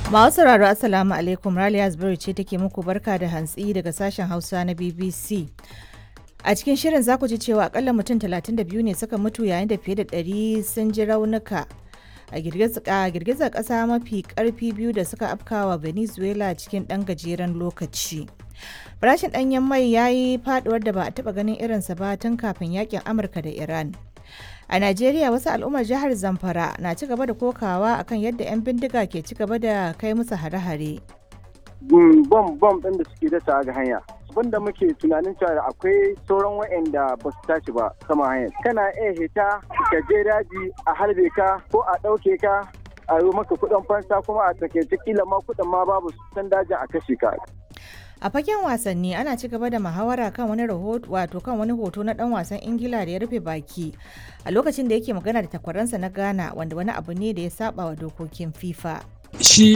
Masu sauraro Assalamu alaikum Raliya Zubairu ce take muku barka da hantsi daga sashen Hausa na BBC. A cikin shirin za ku ji cewa akalla mutum 32 ne suka mutu yayin da fiye da 100 sun ji raunuka a girgizar ƙasa mafi ƙarfi biyu da suka afkawa Venezuela cikin ɗan gajeren lokaci. Farashin ɗanyen mai ya yi faɗuwar da ba a taɓa ganin irinsa ba tun kafin yakin Amurka da Iran. A Najeriya wasu al'ummar jihar Zamfara na ci gaba da kokawa akan yadda 'yan bindiga ke ci gaba da kai musu hare-hare. bom bom ɗin da suke dasa ga hanya abinda muke tunanin cewa akwai sauran wa'anda ba su tashi ba sama hanyar kana iya hita ka je daji a harbe ka ko a ɗauke ka a yi maka kuɗin fansa kuma a takaice kila ma kuɗin ma babu san dajin a kashe ka A fagen wasanni ana ci gaba da muhawara kan wani rahoto wato kan wani hoto na dan wasan Ingila da ya rufe baki a lokacin da yake magana da takwaransa na Ghana wanda wani abu ne da ya saba wa dokokin FIFA. Shi